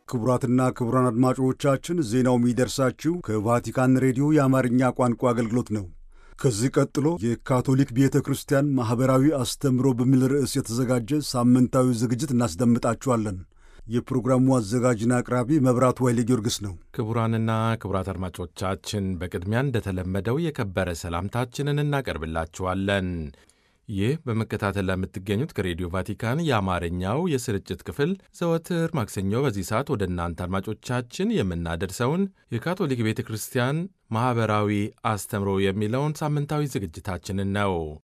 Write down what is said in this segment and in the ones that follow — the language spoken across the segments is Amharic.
ክቡራትና ክቡራን አድማጮቻችን ዜናው የሚደርሳችሁ ከቫቲካን ሬዲዮ የአማርኛ ቋንቋ አገልግሎት ነው። ከዚህ ቀጥሎ የካቶሊክ ቤተ ክርስቲያን ማኅበራዊ አስተምህሮ በሚል ርዕስ የተዘጋጀ ሳምንታዊ ዝግጅት እናስደምጣችኋለን። የፕሮግራሙ አዘጋጅና አቅራቢ መብራቱ ኃይሌ ጊዮርጊስ ነው። ክቡራንና ክቡራት አድማጮቻችን በቅድሚያ እንደተለመደው የከበረ ሰላምታችንን እናቀርብላችኋለን። ይህ በመከታተል ለምትገኙት ከሬዲዮ ቫቲካን የአማርኛው የስርጭት ክፍል ዘወትር ማክሰኞ በዚህ ሰዓት ወደ እናንተ አድማጮቻችን የምናደርሰውን የካቶሊክ ቤተ ክርስቲያን ማኅበራዊ አስተምሮ የሚለውን ሳምንታዊ ዝግጅታችንን ነው።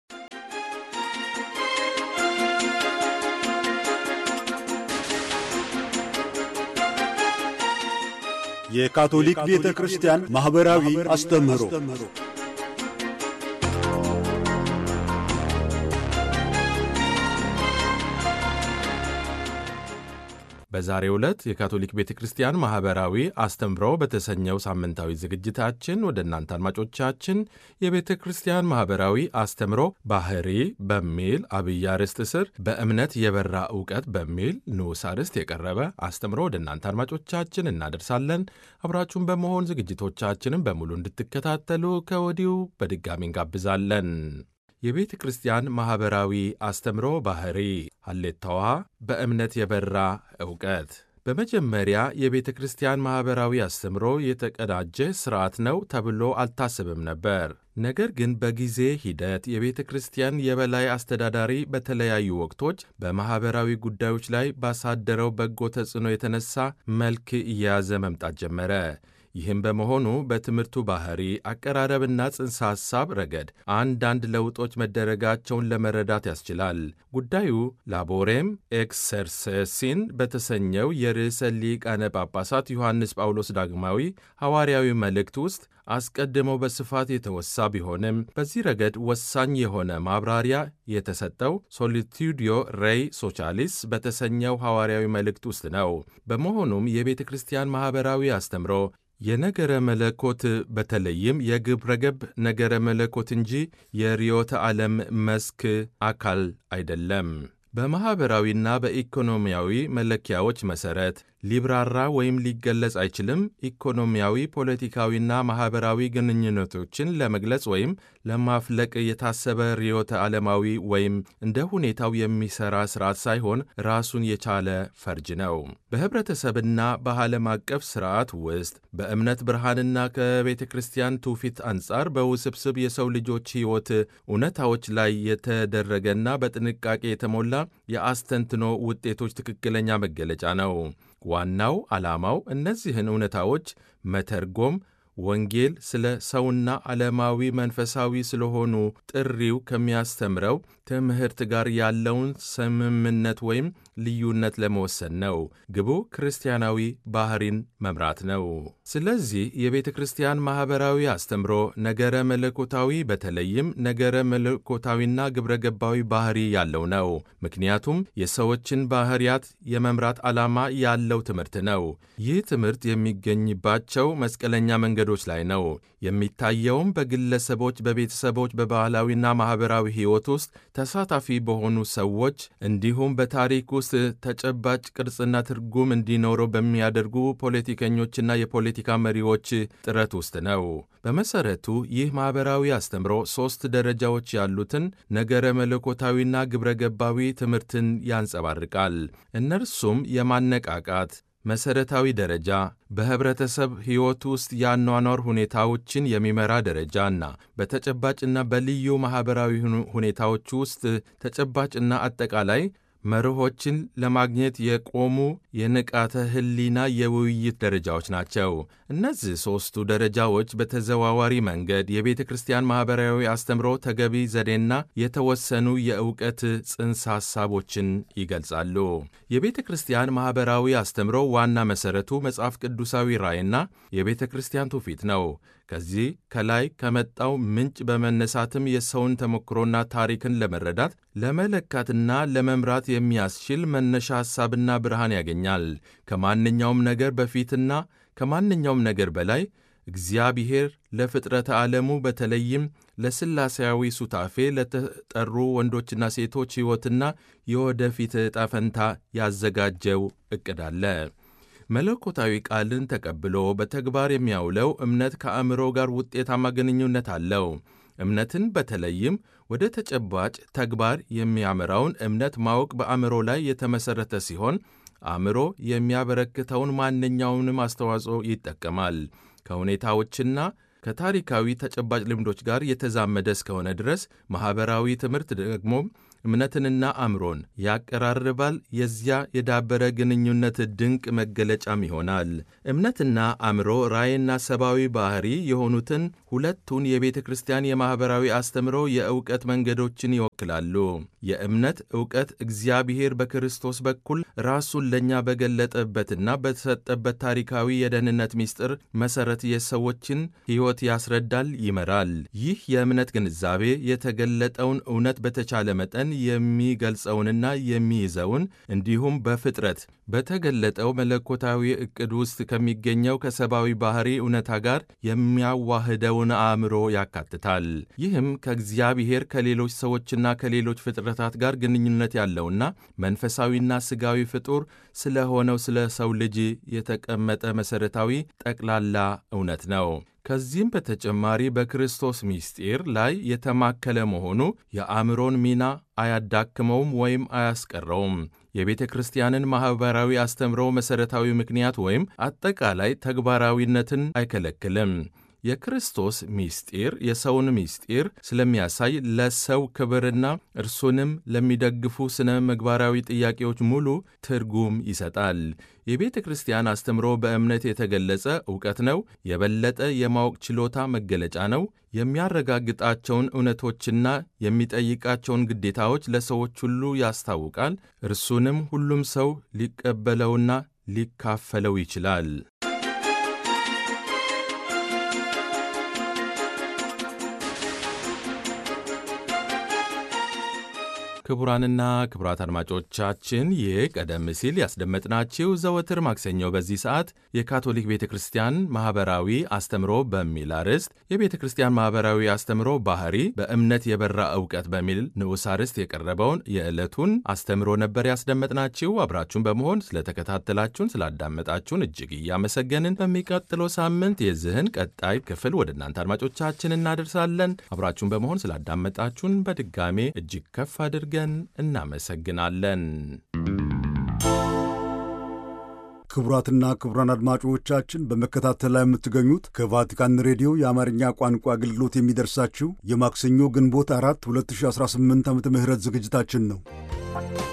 የካቶሊክ ቤተ ክርስቲያን ማኅበራዊ አስተምህሮ በዛሬው ዕለት የካቶሊክ ቤተ ክርስቲያን ማኅበራዊ አስተምሮ በተሰኘው ሳምንታዊ ዝግጅታችን ወደ እናንተ አድማጮቻችን የቤተ ክርስቲያን ማኅበራዊ አስተምሮ ባህሪ በሚል አብይ አርዕስት ስር በእምነት የበራ ዕውቀት በሚል ንዑስ አርዕስት የቀረበ አስተምሮ ወደ እናንተ አድማጮቻችን እናደርሳለን። አብራችሁን በመሆን ዝግጅቶቻችንን በሙሉ እንድትከታተሉ ከወዲሁ በድጋሚ እንጋብዛለን። የቤተ ክርስቲያን ማኅበራዊ አስተምሮ ባህሪ ሀሌታዋ በእምነት የበራ ዕውቀት። በመጀመሪያ የቤተ ክርስቲያን ማኅበራዊ አስተምሮ የተቀዳጀ ሥርዓት ነው ተብሎ አልታሰብም ነበር። ነገር ግን በጊዜ ሂደት የቤተ ክርስቲያን የበላይ አስተዳዳሪ በተለያዩ ወቅቶች በማኅበራዊ ጉዳዮች ላይ ባሳደረው በጎ ተጽዕኖ የተነሳ መልክ እየያዘ መምጣት ጀመረ። ይህም በመሆኑ በትምህርቱ ባህሪ አቀራረብና ጽንሰ ሐሳብ ረገድ አንዳንድ ለውጦች መደረጋቸውን ለመረዳት ያስችላል። ጉዳዩ ላቦሬም ኤክሰርሰሲን በተሰኘው የርዕሰ ሊቃነ ጳጳሳት ዮሐንስ ጳውሎስ ዳግማዊ ሐዋርያዊ መልእክት ውስጥ አስቀድመው በስፋት የተወሳ ቢሆንም በዚህ ረገድ ወሳኝ የሆነ ማብራሪያ የተሰጠው ሶሊቱዲዮ ሬይ ሶቻሊስ በተሰኘው ሐዋርያዊ መልእክት ውስጥ ነው። በመሆኑም የቤተ ክርስቲያን ማኅበራዊ አስተምሮ የነገረ መለኮት በተለይም የግብረ ገብ ነገረ መለኮት እንጂ የርዮተ ዓለም መስክ አካል አይደለም። በማኅበራዊና በኢኮኖሚያዊ መለኪያዎች መሠረት ሊብራራ ወይም ሊገለጽ አይችልም። ኢኮኖሚያዊ፣ ፖለቲካዊና ማኅበራዊ ግንኙነቶችን ለመግለጽ ወይም ለማፍለቅ የታሰበ ርዕዮተ ዓለማዊ ወይም እንደ ሁኔታው የሚሠራ ሥርዓት ሳይሆን ራሱን የቻለ ፈርጅ ነው። በኅብረተሰብና በዓለም አቀፍ ሥርዓት ውስጥ በእምነት ብርሃንና ከቤተ ክርስቲያን ትውፊት አንጻር በውስብስብ የሰው ልጆች ሕይወት እውነታዎች ላይ የተደረገና በጥንቃቄ የተሞላ የአስተንትኖ ውጤቶች ትክክለኛ መገለጫ ነው። ዋናው ዓላማው እነዚህን እውነታዎች መተርጎም፣ ወንጌል ስለ ሰውና ዓለማዊ መንፈሳዊ ስለሆኑ ጥሪው ከሚያስተምረው ትምህርት ጋር ያለውን ስምምነት ወይም ልዩነት ለመወሰን ነው። ግቡ ክርስቲያናዊ ባህሪን መምራት ነው። ስለዚህ የቤተ ክርስቲያን ማኅበራዊ አስተምሮ ነገረ መለኮታዊ በተለይም ነገረ መለኮታዊና ግብረ ገባዊ ባህሪ ያለው ነው። ምክንያቱም የሰዎችን ባህሪያት የመምራት ዓላማ ያለው ትምህርት ነው። ይህ ትምህርት የሚገኝባቸው መስቀለኛ መንገዶች ላይ ነው። የሚታየውም በግለሰቦች፣ በቤተሰቦች፣ በባህላዊና ማኅበራዊ ሕይወት ውስጥ ተሳታፊ በሆኑ ሰዎች እንዲሁም በታሪክ ውስጥ ተጨባጭ ቅርጽና ትርጉም እንዲኖረው በሚያደርጉ ፖለቲከኞችና የፖለቲካ መሪዎች ጥረት ውስጥ ነው። በመሠረቱ ይህ ማኅበራዊ አስተምሮ ሦስት ደረጃዎች ያሉትን ነገረ መለኮታዊና ግብረ ገባዊ ትምህርትን ያንጸባርቃል። እነርሱም የማነቃቃት መሠረታዊ ደረጃ በኅብረተሰብ ሕይወት ውስጥ የአኗኗር ሁኔታዎችን የሚመራ ደረጃና በተጨባጭና በልዩ ማኅበራዊ ሁኔታዎች ውስጥ ተጨባጭና አጠቃላይ መርሆችን ለማግኘት የቆሙ የንቃተ ሕሊና የውይይት ደረጃዎች ናቸው። እነዚህ ሦስቱ ደረጃዎች በተዘዋዋሪ መንገድ የቤተ ክርስቲያን ማኅበራዊ አስተምሮ ተገቢ ዘዴና የተወሰኑ የእውቀት ጽንሰ ሐሳቦችን ይገልጻሉ። የቤተ ክርስቲያን ማኅበራዊ አስተምሮ ዋና መሠረቱ መጽሐፍ ቅዱሳዊ ራእይና የቤተ ክርስቲያን ትውፊት ነው። ከዚህ ከላይ ከመጣው ምንጭ በመነሳትም የሰውን ተሞክሮና ታሪክን ለመረዳት ለመለካትና ለመምራት የሚያስችል መነሻ ሐሳብና ብርሃን ያገኛል። ከማንኛውም ነገር በፊትና ከማንኛውም ነገር በላይ እግዚአብሔር ለፍጥረተ ዓለሙ በተለይም ለሥላሴያዊ ሱታፌ ለተጠሩ ወንዶችና ሴቶች ሕይወትና የወደፊት ዕጣ ፈንታ ያዘጋጀው ዕቅድ አለ። መለኮታዊ ቃልን ተቀብሎ በተግባር የሚያውለው እምነት ከአእምሮ ጋር ውጤታማ ግንኙነት አለው። እምነትን በተለይም ወደ ተጨባጭ ተግባር የሚያመራውን እምነት ማወቅ በአእምሮ ላይ የተመሠረተ ሲሆን አእምሮ የሚያበረክተውን ማንኛውንም አስተዋጽኦ ይጠቀማል። ከሁኔታዎችና ከታሪካዊ ተጨባጭ ልምዶች ጋር የተዛመደ እስከሆነ ድረስ ማኅበራዊ ትምህርት ደግሞ እምነትንና አእምሮን ያቀራርባል። የዚያ የዳበረ ግንኙነት ድንቅ መገለጫም ይሆናል። እምነትና አእምሮ ራእይና ሰብአዊ ባሕሪ የሆኑትን ሁለቱን የቤተ ክርስቲያን የማኅበራዊ አስተምሮ የእውቀት መንገዶችን ይወክላሉ። የእምነት ዕውቀት እግዚአብሔር በክርስቶስ በኩል ራሱን ለእኛ በገለጠበትና በተሰጠበት ታሪካዊ የደህንነት ምስጢር መሠረት የሰዎችን ሕይወት ያስረዳል፣ ይመራል። ይህ የእምነት ግንዛቤ የተገለጠውን እውነት በተቻለ መጠን የሚገልጸውንና የሚይዘውን እንዲሁም በፍጥረት በተገለጠው መለኮታዊ ዕቅድ ውስጥ ከሚገኘው ከሰብአዊ ባሕሪ እውነታ ጋር የሚያዋህደውን አእምሮ ያካትታል። ይህም ከእግዚአብሔር ከሌሎች ሰዎችና ከሌሎች ፍጥረታት ጋር ግንኙነት ያለውና መንፈሳዊና ሥጋዊ ፍጡር ስለሆነው ስለ ሰው ልጅ የተቀመጠ መሠረታዊ ጠቅላላ እውነት ነው። ከዚህም በተጨማሪ በክርስቶስ ምስጢር ላይ የተማከለ መሆኑ የአእምሮን ሚና አያዳክመውም ወይም አያስቀረውም። የቤተ ክርስቲያንን ማኅበራዊ አስተምሮ መሠረታዊ ምክንያት ወይም አጠቃላይ ተግባራዊነትን አይከለክልም። የክርስቶስ ምስጢር የሰውን ምስጢር ስለሚያሳይ ለሰው ክብርና እርሱንም ለሚደግፉ ስነ ምግባራዊ ጥያቄዎች ሙሉ ትርጉም ይሰጣል። የቤተ ክርስቲያን አስተምሮ በእምነት የተገለጸ ዕውቀት ነው። የበለጠ የማወቅ ችሎታ መገለጫ ነው። የሚያረጋግጣቸውን እውነቶችና የሚጠይቃቸውን ግዴታዎች ለሰዎች ሁሉ ያስታውቃል። እርሱንም ሁሉም ሰው ሊቀበለውና ሊካፈለው ይችላል። ክቡራንና ክቡራት አድማጮቻችን ይህ ቀደም ሲል ያስደመጥናችሁ ዘወትር ማክሰኞ በዚህ ሰዓት የካቶሊክ ቤተ ክርስቲያን ማኅበራዊ አስተምሮ በሚል አርዕስት የቤተ ክርስቲያን ማኅበራዊ አስተምሮ ባህሪ በእምነት የበራ ዕውቀት በሚል ንዑስ አርዕስት የቀረበውን የዕለቱን አስተምሮ ነበር ያስደመጥናችሁ። አብራችሁን በመሆን ስለተከታተላችሁን፣ ስላዳመጣችሁን እጅግ እያመሰገንን በሚቀጥለው ሳምንት የዚህን ቀጣይ ክፍል ወደ እናንተ አድማጮቻችን እናደርሳለን። አብራችሁን በመሆን ስላዳመጣችሁን በድጋሜ እጅግ ከፍ አድርገን ገን እናመሰግናለን። ክቡራትና ክቡራን አድማጮቻችን በመከታተል ላይ የምትገኙት ከቫቲካን ሬዲዮ የአማርኛ ቋንቋ አገልግሎት የሚደርሳችሁ የማክሰኞ ግንቦት አራት 2018 ዓ ም ዝግጅታችን ነው።